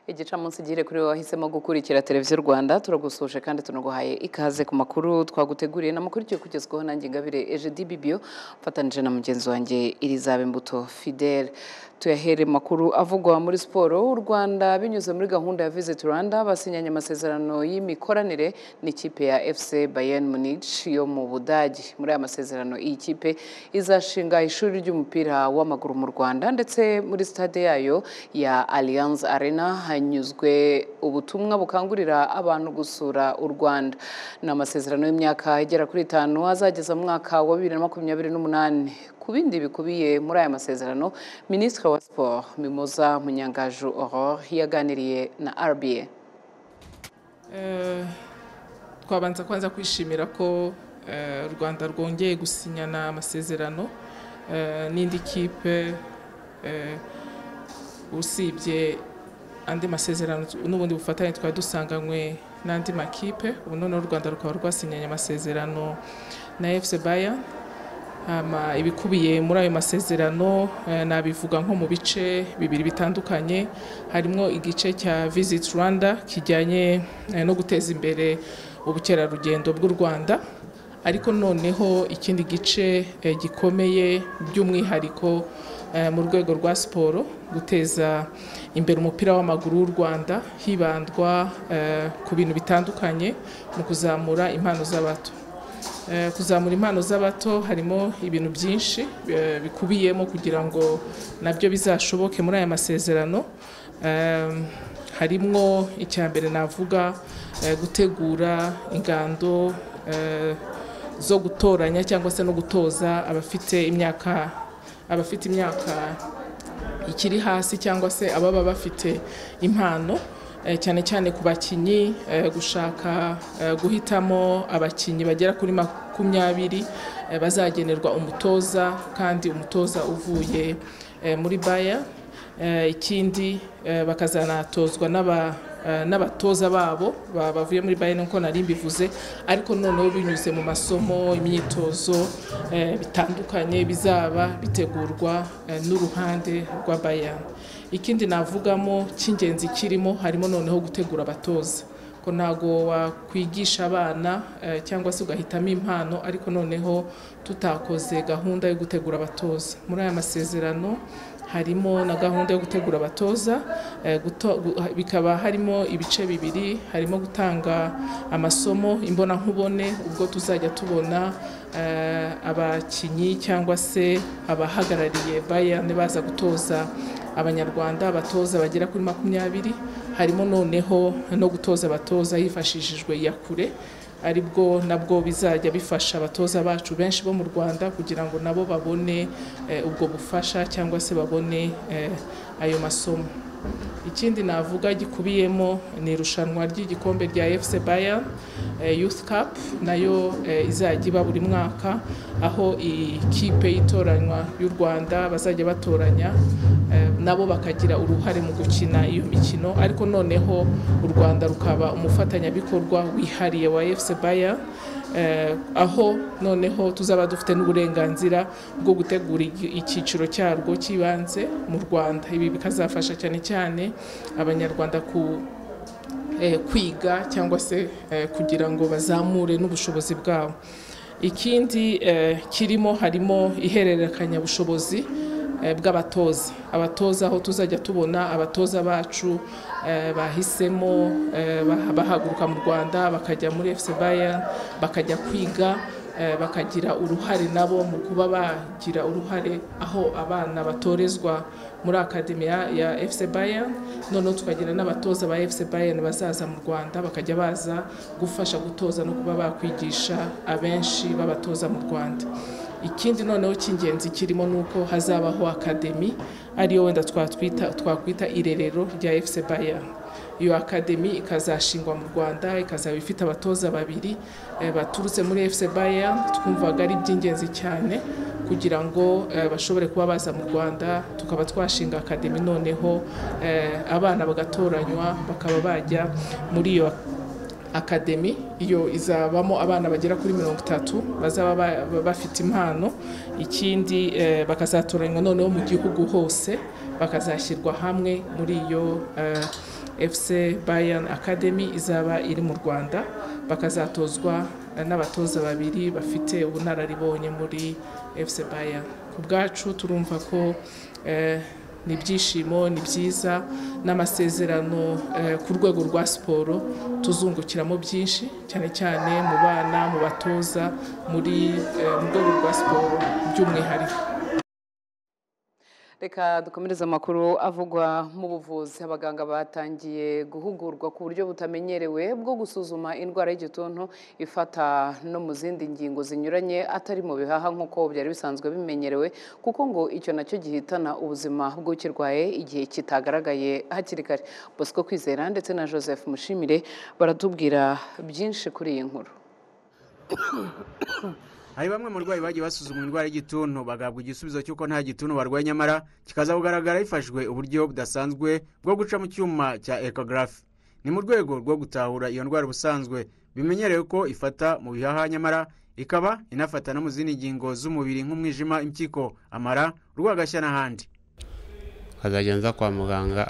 igicamunsi gihire kuri wowe wahisemo gukurikira televiziyo rwanda turagusuje kandi tunaguhaye ikaze ku makuru twaguteguriye na makuru tugiye kugezwaho nanjye ngabire eje dibibio mfatanije na mugenzi wanjye irizabe mbuto fidele tuyahere makuru avugwa muri siporo u rwanda binyuze muri gahunda ya visit rwanda basinyanye amasezerano y'imikoranire n'ikipe ya fc bayern munich yo mu budage muri aya masezerano iyi kipe izashinga ishuri ry'umupira w'amaguru mu rwanda ndetse muri stade yayo ya alliance arena hanyuzwe ubutumwa bukangurira abantu gusura u rwanda ni amasezerano y'imyaka igera kuri itanu azageza mu mwaka wa bibiri na makumyabiri n'umunani ku bindi bikubiye muri aya masezerano minisitiri wa siporo mimoza munyangaju aurore yaganiriye na rba twabanza kwanza kwishimira ko eh, u rwanda rwongeye gusinyana amasezerano eh, n'indi kipe eh, usibye andi masezerano tu- n'ubundi bufatanye twari dusanganywe n'andi makipe ubu noneho u rwanda rukaba rwasinyanye amasezerano na fc bayern Hama ibikubiye muri ayo masezerano eh, nabivuga nko mu bice bibiri bitandukanye harimo igice cya Visit Rwanda kijyanye eh, no guteza imbere ubukerarugendo bw'u Rwanda ariko noneho ikindi gice eh, gikomeye by'umwihariko eh, mu rwego rwa siporo guteza imbere umupira w'amaguru w'u Rwanda hibandwa eh, ku bintu bitandukanye mu kuzamura impano z'abato Eh, kuzamura impano z'abato harimo ibintu byinshi eh, bikubiyemo kugira ngo nabyo bizashoboke muri aya masezerano Eh, harimo icya mbere navuga eh, gutegura ingando eh, zo gutoranya cyangwa se no gutoza abafite imyaka abafite imyaka ikiri hasi cyangwa se ababa bafite impano eh, cyane cyane ku bakinnyi eh, gushaka eh, guhitamo abakinnyi bagera kuri makumyabiri eh, bazagenerwa umutoza kandi umutoza uvuye eh, muri baya Eh, ikindi eh, bakazanatozwa n'aba- eh, n'abatoza babo ba- bavuye muri bayern nkuko nari mbivuze ariko noneho binyuze mu masomo imyitozo eh, bitandukanye bizaba bitegurwa eh, n'uruhande rwa bayern ikindi navugamo cy'ingenzi kirimo harimo noneho gutegura abatoza ko ntago wakwigisha abana eh, cyangwa se ugahitamo impano ariko noneho tutakoze gahunda yo gutegura abatoza muri aya masezerano harimo na gahunda yo gutegura abatoza eh, guto- gu- ha- bikaba harimo ibice bibiri harimo gutanga amasomo imbonankubone ubwo tuzajya tubona eh, abakinnyi cyangwa se abahagarariye bayane baza gutoza abanyarwanda abatoza bagera kuri makumyabiri harimo noneho no gutoza abatoza hifashishijwe iyakure aribwo nabwo bizajya bifasha abatoza bacu benshi bo mu rwanda kugira ngo nabo babone eh, ubwo bufasha cyangwa se babone eh, ayo masomo ikindi navuga gikubiyemo ni irushanwa ry'igikombe rya fc bayern eh, youth cup nayo eh, izajya iba buri mwaka aho ikipe y'itoranywa y'u rwanda bazajya batoranya eh, nabo bakagira uruhare mu gukina iyo mikino ariko noneho u rwanda rukaba umufatanyabikorwa wihariye wa fc bayern eh, aho noneho tuzaba dufite n'uburenganzira bwo gutegura igi- icyiciro cyarwo cy'ibanze mu rwanda ibi bikazafasha cyane cyane abanyarwanda ku eh, kwiga cyangwa se eh, kugira ngo bazamure n'ubushobozi bwabo ikindi eh, kirimo harimo ihererekanyabushobozi eh, bw'abatoza abatoza aho tuzajya tubona abatoza bacu eh, bahisemo eh, bah- bahaguruka mu rwanda bakajya muri fc bayern bakajya kwiga eh, bakagira uruhare nabo mu kuba bagira uruhare aho abana batorezwa muri akademi ya ya fc bayern noneho tukagira n'abatoza ba fc bayern bazaza mu rwanda bakajya baza gufasha gutoza no kuba bakwigisha abenshi b'abatoza mu rwanda ikindi noneho cy'ingenzi kirimo ni uko hazabaho akademi ariyo wenda twatwita- twakwita irerero rya fc bayern iyo akademi ikazashingwa mu rwanda ikazaba ifite abatoza babiri eh, baturutse muri fc bayern twumvaga ari iby'ingenzi cyane kugira ngo eh, bashobore kuba baza mu rwanda tukaba twashinga akademi noneho eh, abana bagatoranywa bakaba bajya muri iyo akademi iyo izabamo abana bagera kuri mirongo itatu bazaba ba- ba- bafite impano ikindi eh, bakazatoranywa noneho mu gihugu hose bakazashyirwa hamwe muri iyo eh, fc bayern academy izaba iri mu rwanda bakazatozwa eh, n'abatoza babiri bafite ubunararibonye muri fc bayern ku bwacu turumva ko eh, ni ibyishimo ni byiza n'amasezerano eh, ku rwego rwa siporo tuzungukiramo byinshi cyane cyane mu bana mu batoza muri eh, mu rwego rwa siporo by'umwihariko reka dukomereze amakuru avugwa mu buvuzi abaganga batangiye guhugurwa ku buryo butamenyerewe bwo gusuzuma indwara y'igituntu ifata no mu zindi ngingo zinyuranye atari mu bihaha nk'uko byari bisanzwe bimenyerewe kuko ngo icyo nacyo gihitana ubuzima bw'ukirwaye igihe kitagaragaye hakiri kare bosco kwizera ndetse na joseph mushimire baratubwira byinshi kuri iyi nkuru hari bamwe mu barwayi bagiye basuzumwa indwara y'igituntu bagahabwa igisubizo cy'uko nta gituntu barwaye nyamara kikaza kugaragara hifashishijwe uburyo budasanzwe bwo guca mu cyuma cya ekogarafi ni mu rwego rwo gutahura iyo ndwara ubusanzwe bimenyerewe ko ifata mu bihaha nyamara ikaba inafata no mu zindi ngingo z'umubiri nk'umwijima impyiko amara urwagashya n'ahandi nkazajya nza kwa muganga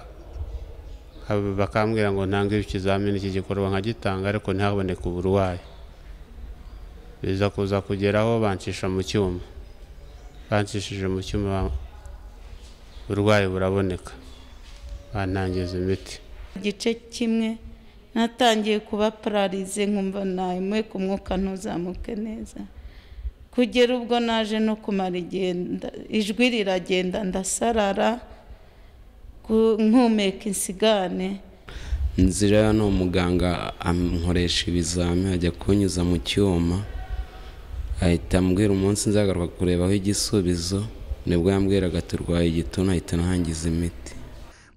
hab- bakambwira ngo ntange ikizamini iki gikorwa nkagitanga ariko ntihaboneke uburwayi biza kuza kugeraho bancisha mu cyuma bancishije mu cyuma uburwayi buraboneka bantangiza imiti igice kimwe natangiye kuba pararize nkumva nawe ku mwuka ntuzamuke neza kugera ubwo naje no kumara igihe nda- ijwi riragenda ndasarara ku- nkumeka insigane nzira hano umuganga ankoresha ibizami ajya kunyuza mu cyuma ahita ambwira umunsi nzagaruka kurebaho igisubizo nibwo yambwiraga turwaye igituntu ahita anangiza imiti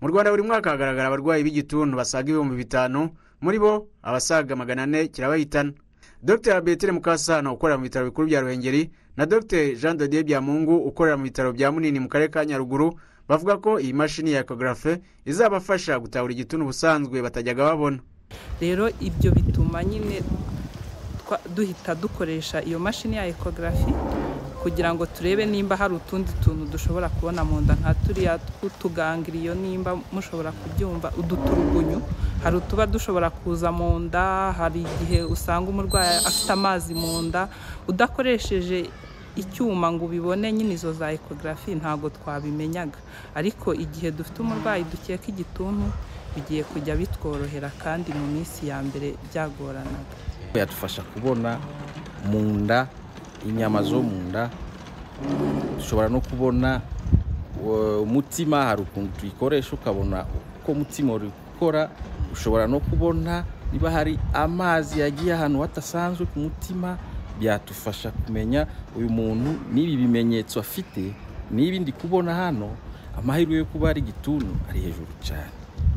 mu rwanda buri mwaka hagaragara abarwayi b'igituntu basaga ibihumbi bitanu muri bo abasaga magana ane kirabahitana dr betire mukasano ukorera mu bitaro bikuru bya ruhengeri na dr jean dodier byamungu ukorera mu bitaro bya munini mu karere ka nyaruguru bavuga ko iyi mashini ya ekogarafe izabafasha gutahura igituntu ubusanzwe batajyaga babona rero ibyo bituma nyine twa- duhita dukoresha iyo mashini ya ekogarafi kugira ngo turebe nimba hari utundi tuntu dushobora kubona mu nda nka turiya tw'utugangiriyo nimba mushobora kubyumva uduturugunyu hari utuba dushobora kuza mu nda hari igihe usanga umurwayi afite amazi mu nda udakoresheje icyuma ngo ubibone nyine izo za ekogarafi ntabwo twabimenyaga ariko igihe dufite umurwayi dukeka igituntu bigiye kujya bitworohera kandi mu minsi ya mbere byagoranaga yadufasha kubona mu nda inyama zo mu nda dushobora no kubona eh, umutima hari ukuntu tuyikoresha ukabona uko umutima uri gukora ushobora no kubona niba hari amazi yagiye ahantu hadasanzwe ku mutima byadufasha kumenya uyu muntu n'ibi bimenyetso afite n'ibi ndi kubona hano amahirwe yo kuba ari igituntu ari hejuru cyane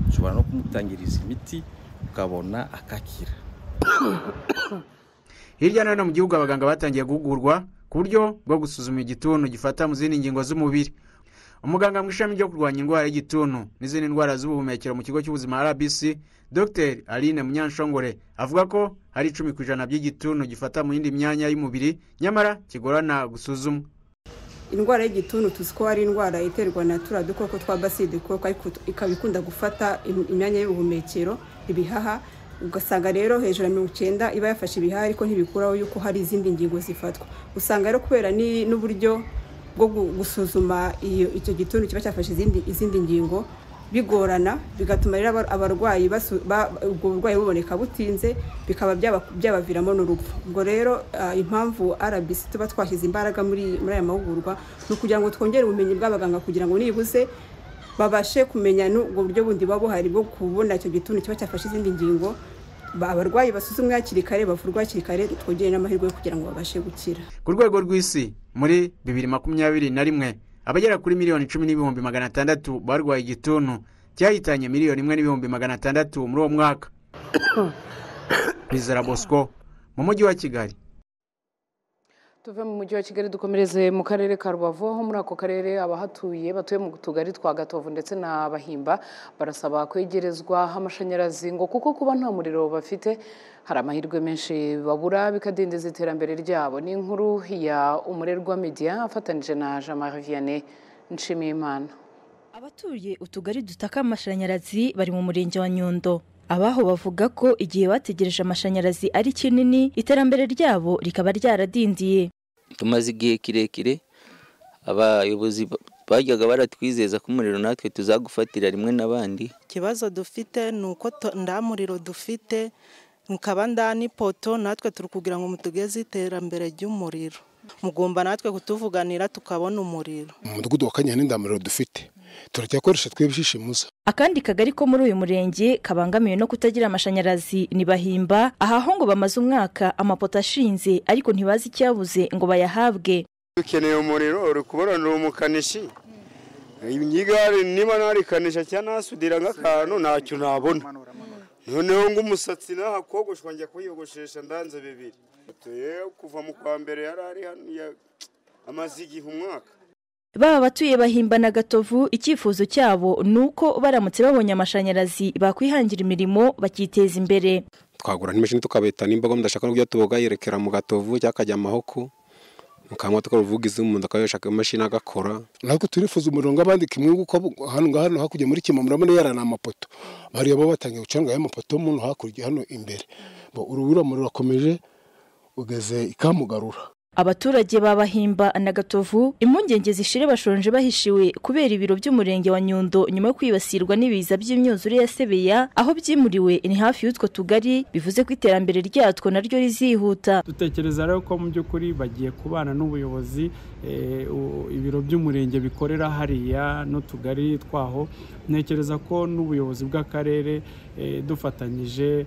ushobora no kumutangiriza imiti ukabona akakira hirya no hino mu gihugu abaganga batangiye guhugurwa ku buryo bwo gusuzuma igituntu gifata mu zindi ngingo z'umubiri umuganga mu ishami ryo kurwanya indwara y'igituntu n'izindi ndwara z'ubuhumekero mu kigo cy'ubuzima rbc dr aline munyanshongore avuga ko hari icumi ku ijana by'igituntu gifata mu yindi myanya y'umubiri nyamara kigorana gusuzumwa indwara y'igituntu tuzi ko ari indwara iterwa na turiya dukoko twa baside kuko ariko ikaba ikunda gufata im- imyanya y'ubuhumekero ibihaha ugasanga rero hejuru ya mirongo icyenda iba yafashe ibihaha ariko ntibikuraho yuko hari izindi ngingo zifatwa usanga rero kubera ni- n'uburyo bwo gu- gusuzuma iyo- icyo gituntu kiba cyafashe izindi izindi ngingo bigorana bigatuma rero abar- abarwayi basu- ba- ubwo burwayi buboneka butinze bikaba byaba- byabaviramo n'urupfu ubwo rero ah, impamvu rbc tuba twashyize imbaraga muri muri aya mahugurwa ni ukugira ngo twongere ubumenyi bw'abaganga kugira ngo nibuze babashe kumenya n'ubwo buryo bundi buba buhari bwo kubona icyo gituntu kiba cyafashe izindi ngingo Ba- abarwayi basuzumwe hakiri kare bavurwa hakiri kare twongere n'amahirwe yo kugira ngo babashe gukira ku rwego rw'isi muri bibiri makumyabiri na rimwe abagera kuri miliyoni cumi n'ibihumbi magana atandatu barwaye igituntu cyahitanye miliyoni imwe n'ibihumbi magana atandatu muri uwo mwaka bizera bosco mu mujyi wa kigali tuve mu mujyi wa kigali dukomereze mu karere ka rubavu aho muri ako karere abahatuye batuye mu tugari twa gatovu ndetse na bahimba barasaba kwegerezwa amashanyarazi ngo kuko kuba nta muriro bafite hari amahirwe menshi babura bikadindiza iterambere ryabo ni inkuru ya umurerwa media afatanyije na jean marie vianney nshimiyimana abatuye utugari dutaka amashanyarazi bari mu murenge wa nyundo abaho bavuga ko igihe bategereje amashanyarazi ari kinini iterambere ryabo rikaba ryaradindiye tumaze igihe kirekire abayobozi bajyaga baratwizeza ko umuriro natwe tuzagufatira rimwe n'abandi ikibazo dufite ni uko nta muriro dufite mukaba nda n'ipoto natwe turi kugira ngo mutugeze iterambere ry'umuriro mugomba natwe kutuvuganira tukabona umuriro mu mudugudu wa kanyinya n'indamuriro dufite turacyakoresha twibishishimuza akandi kagari ko muri uyu murenge kabangamiwe no kutagira amashanyarazi ni bahimba ahaho ngo bamaze umwaka amapoto ashinze ariko ntibazi icyabuze ngo bayahabwe dukeneye umuriro uri kubona ni umukanishi igare niba narikanisha cyangwa nasudira nk'akantu ntacyo nabona noneho ngo umusatsi nahakogoshwa njya kuyogoshesha ndanze bibiri kuva mu kwa mbere yari ari amaze igihe umwaka baba abatuye bahimba na gatovu icyifuzo cyabo ni uko baramutse babonye amashanyarazi bakwihangira imirimo bakiteza imbere twagura n'imashini tukabeta nimba mudashaka n'uburyo tuboga yerekera mu gatovu cyangwa akajya amahoko mukanywa tukaruvuga iz'umuntu akayoshaka imashini agakora natwe turifuza umuriro nk'abandi kimwe kuko hano hano hakurya muri kimwe murabona yarana amapoto bariya bo batangiye gucanga y'amapoto muntu hakurya hano imbere urubura muriro urakomeje ugeze ikamugarura abaturage babahimba na gatovu impungenge zishire bashonje bahishiwe kubera ibiro by'umurenge wa nyundo nyuma yo kwibasirwa n'ibiza by'imyuzure ya sebeya aho byimuriwe ni hafi y'utwo tugari bivuze ko iterambere ryatwo naryo rizihuta dutekereza rero ko mu by'ukuri bagiye kubana n'ubuyobozi ibiro by'umurenge bikorera hariya n'utugari twaho ntekereza ko n'ubuyobozi bw'akarere dufatanyije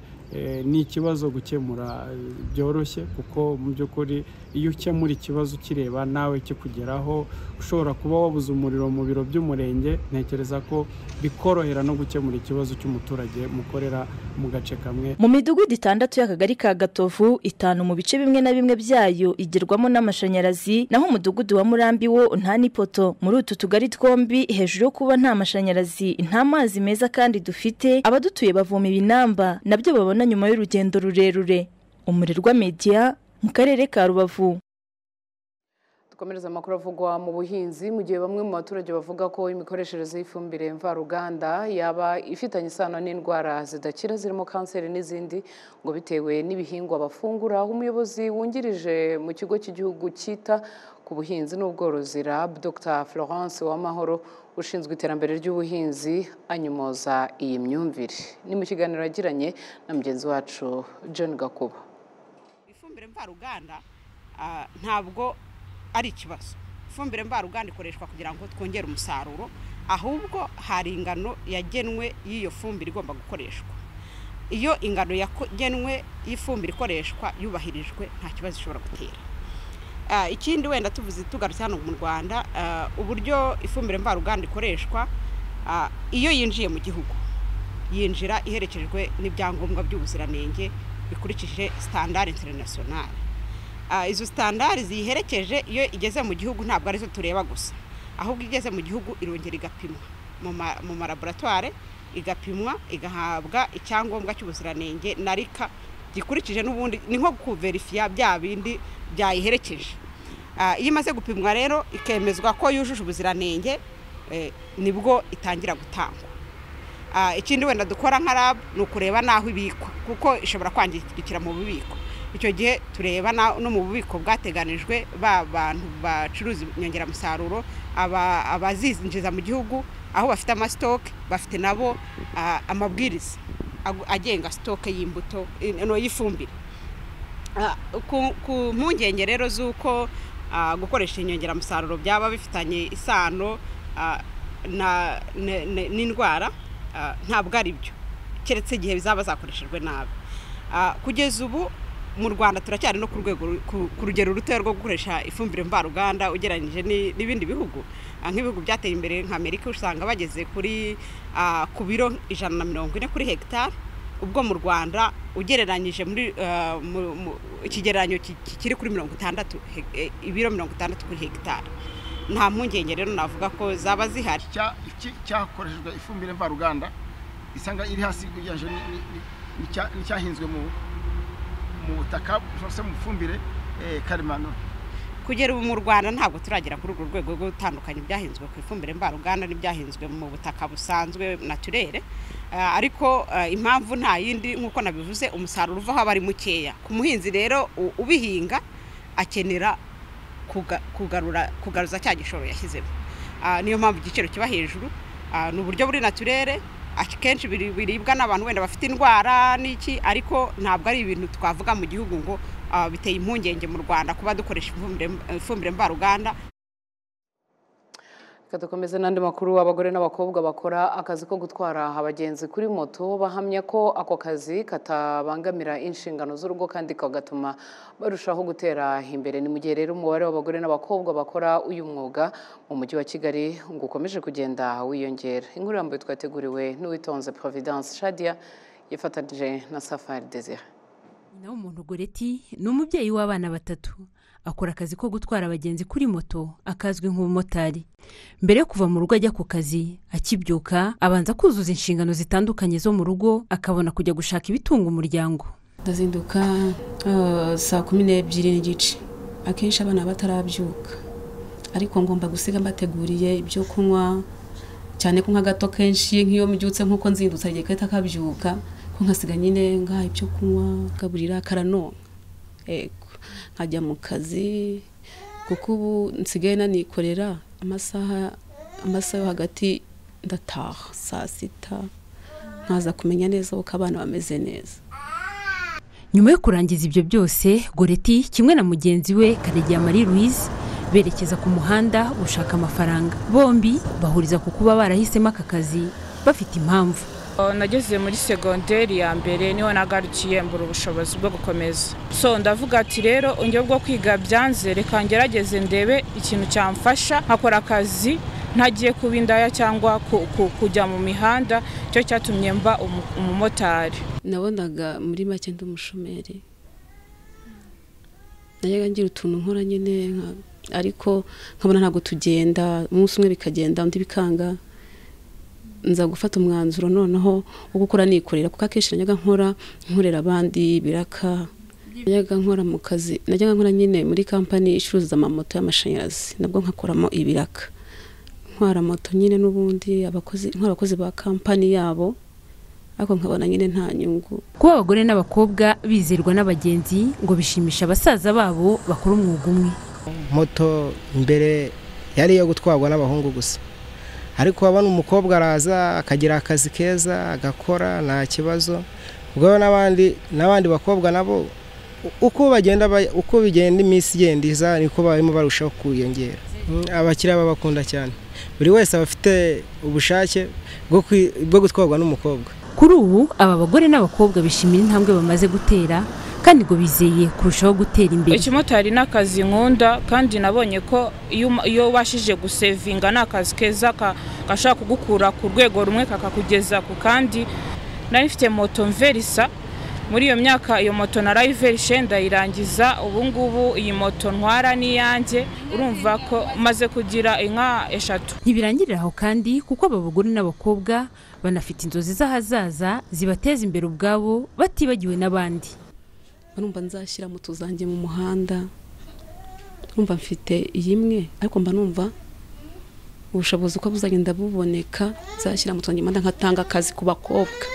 ni ikibazo gukemura byoroshye kuko mu by'ukuri iyo ukemura ikibazo ukireba nawe kikugeraho ushobora kuba wabuze umuriro mu biro by'umurenge ntekereza ko bikorohera no gukemura ikibazo cy'umuturage mukorera mu gace kamwe mu midugudu itandatu y'akagari ka gatovu itanu mu bice bimwe na bimwe byayo igerwamo n'amashanyarazi naho umudugudu wa murambi wo nta n'ipoto muri utu tugari twombi hejuru yo kuba nta mashanyarazi nta mazi meza kandi dufite abadutuye bavoma ibinamba nabyo babona babona nyuma y'urugendo rurerure umurirwa media mu karere ka rubavu dukomereza amakuru avugwa mu buhinzi mu gihe bamwe mu baturage bavuga ko imikoreshereze y'ifumbire mvaruganda yaba ifitanye isano n'indwara zidakira zirimo kanseri n'izindi ngo bitewe n'ibihingwa bafungura umuyobozi wungirije mu kigo cy'igihugu cyita ku buhinzi n'ubworozi rab dr florence wamahoro ushinzwe iterambere ry'ubuhinzi anyumoza iyi myumvire ni mu kiganiro yagiranye na mugenzi wacu john gakuba ifumbire mvaruganda ntabwo ari ikibazo ifumbire mvaruganda ikoreshwa kugira ngo twongere umusaruro ahubwo hari ingano yagenwe y'iyo fumbire igomba gukoreshwa iyo ingano yagenwe y'ifumbire ikoreshwa yubahirijwe nta kibazo ishobora gutera ikindi wenda tuvuze tugarutse hano mu rwanda uburyo ifumbire mvaruganda ikoreshwa iyo yinjiye mu gihugu yinjira iherekejwe n'ibyangombwa by'ubuziranenge bikurikije sitandari interinasiyonari izo sitandari ziyiherekeje iyo igeze mu gihugu ntabwo arizo tureba gusa ahubwo igeze mu gihugu irongera igapimwa mu malaboratware igapimwa igahabwa icyangombwa cy'ubuziranenge na rika gikurikije n'ubundi ni nko kuverifiya bya bindi byayiherekeje iyo imaze gupimwa rero ikemezwa ko yujuje ubuziranenge nibwo itangira gutangwa ikindi wenda dukora nka rabu ni ukureba n'aho ibikwa kuko ishobora kwangirikira mu bubiko icyo gihe tureba no mu bubiko bwateganijwe ba bantu bacuruza inyongeramusaruro abazinjiza mu gihugu aho bafite amasitoke bafite nabo amabwiriza agenga sitoke y'imbuto y'ifumbire ku mpungenge rero z'uko gukoresha inyongeramusaruro byaba bifitanye isano n'indwara ntabwo ari byo keretse igihe bizaba zakoreshejwe nabi kugeza ubu mu rwanda turacyari no ku rwego ku rugero rutoya rwo gukoresha ifumbire mvaruganda ugereranyije n'ibindi bihugu nk'ibihugu byateye imbere nka amerika usanga bageze kuri ku biro ijana na mirongo ine kuri hegitari ubwo mu rwanda ugereranyije muri eh, mu- mu- ikigereranyo ki- ki- kiri kuri mirongo itandatu he- eh, ibiro mirongo itandatu kuri hegitari nta mpungenge rero navuga ko zaba zihari iki cyakoreshejwe ifumbire mvaruganda isanga iri hasi ugereranyije ni- ni- ni- n'icya- n'icyahinzwe mu mu butaka cyangwa se mu fumbire eh, karemano kugera ubu mu rwanda ntabwo turagera kuri urwo rwego rwo gutandukanya ibyahinzwe ku ifumbire mvaruganda n'ibyahinzwe mu butaka busanzwe naturere Ah, ariko ah, impamvu nta yindi nk'uko nabivuze umusaruro uvaho aba ari mukeya ku muhinzi rero u- ubihinga akenera kuga- kugarura kugaruza cya gishoro yashyizemo Ah, niyo mpamvu igiciro kiba hejuru Ah, ni uburyo buri naturere akenshi biri- biribwa n'abantu wenda bafite indwara n'iki ariko ntabwo ari ibintu twavuga mu gihugu ngo ah, biteye impungenge mu rwanda kuba dukoresha ifumbire ifumbire mvaruganda Reka dukomeze n'andi makuru abagore n'abakobwa bakora akazi ko gutwara abagenzi kuri moto bahamya ko ako kazi katabangamira inshingano z'urugo kandi kagatuma barushaho gutera imbere ni mu gihe rero umubare w'abagore n'abakobwa bakora uyu mwuga mu mujyi wa Kigali ngo ukomeje kugenda wiyongera inkuru irambuye twateguriwe n'uwitonze Providence Shadia yifatanyije na Safari Desire nyina w'umuntu goreti ni umubyeyi w'abana batatu akora akazi ko gutwara abagenzi kuri moto akazwi nk'umumotari mbere yo kuva mu rugo ajya ku kazi akibyuka abanza kuzuza inshingano zitandukanye zo mu rugo akabona kujya gushaka ibitunga umuryango ndazinduka eh, saa kumi n'ebyiri n'igice akenshi abana baba batarabyuka ariko ngomba gusiga mbateguriye ibyo kunywa cyane ko nk'agato kenshi nk'iyo mbyutse nk'uko nzindutse agiye gahita akabyuka ko nkasiga nyine ngaha ibyo kunywa gaburira karanonka yego nkajya mu kazi kuko ubu nsigaye nanikorera amasaha amasaha yo hagati ndataha saa sita nkaza kumenya neza uko abana bameze neza nyuma yo kurangiza ibyo byose goreti kimwe na mugenzi we karegeya marie louise berekeza ku muhanda gushaka amafaranga bombi bahuriza ku kuba barahisemo aka kazi bafite impamvu Uh, nageze muri segonderi ya mbere niho nagarukiye mbura ubushobozi bwo gukomeza so ndavuga ati rero uburyo bwo kwiga byanze reka ngerageze ndebe ikintu cyamfasha nkakora akazi ntagiye kuba indaya cyangwa ku- ku- kujya mu mihanda cyo cyatumye mba umu- umumotari nabonaga muri make ndi umushomeri najyaga ngira utuntu nkora nyine nka- ariko nkabona ntabwo tugenda umunsi umwe bikagenda undi bikanga nza gufata umwanzuro noneho wo gukora nikorera kuko akenshi najyaga nkora nkorera abandi biraka najyaga nkora mu kazi najyaga nkora nyine muri kampani icuruza amamoto y'amashanyarazi nabwo nkakoramo ibiraka ntwara moto nyine n'ubundi abakozi ntwara abakozi ba kampani yabo ariko nkabona nyine nta nyungu kuba abagore n'abakobwa bizerwa n'abagenzi ngo bishimisha abasaza babo bakora umwuga umwe moto mbere yari iyo gutwarwa n'abahungu gusa ariko wabona umukobwa araza akagira akazi keza agakora nta kibazo ubwo n'abandi n'abandi bakobwa nabo u- uko bagenda ba- uko bigenda iminsi igenda iza niko barimo barushaho kwiyongera Mm, abakiriya babakunda cyane buri wese aba afite ubushake bwo kwi- bwo gutwarwa n'umukobwa kuri ubu aba bagore n'abakobwa bishimira intambwe bamaze gutera kandi ngo bizeye kurushaho gutera imbere ikimotari ni akazi nkunda kandi nabonye ko iyo um- iyo ubashije gusevinga ni akazi keza ka- gashobora kugukura ku rwego rumwe kakakugeza ku kandi nari mfite moto mverisa muri iyo myaka iyo moto narayiverishe ndayirangiza ubu ngubu iyi moto ntwara n'iyanjye urumva ko maze kugira inka eshatu ntibirangirira aho kandi kuko aba bagore n'abakobwa banafite inzozi z'ahazaza zibateza imbere ubwabo batibagiwe n'abandi barumva nzashyira moto zanjye mu muhanda numva mfite iyi imwe ariko mba numva ubushobozi uko buzagenda buboneka nzashyira moto zanjye mu muhanda nkatanga akazi ku bakobwa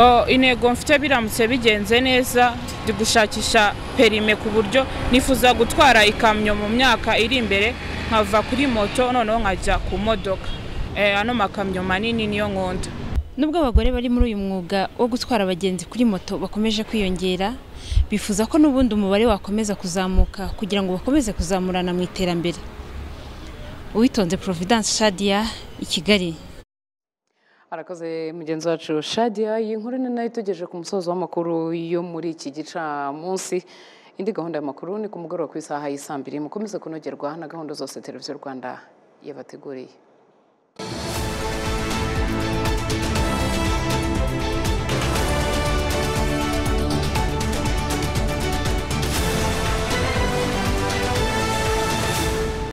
Oh, intego mfite biramutse bigenze neza ndi gushakisha perime ku buryo nifuza gutwara ikamyo mu myaka iri imbere nkava kuri moto noneho nkajya ku modoka Eh, ano makamyo manini niyo nkunda Nubwo abagore bari muri uyu mwuga wo gutwara abagenzi kuri moto bakomeje kwiyongera, bifuza ko n'ubundi umubare wakomeza kuzamuka kugira ngo bakomeze kuzamurana mu iterambere. Uwitonze Providence Shadia i Kigali. Arakoze mugenzi wacu Shadia iyi nkuru ni nayo itugejeje ku musozo w'amakuru yo muri iki gicamunsi indi gahunda y'amakuru ni ku mugoroba ku isaha y'isambiri mukomeze kunogerwa na gahunda zose televiziyo Rwanda yabateguriye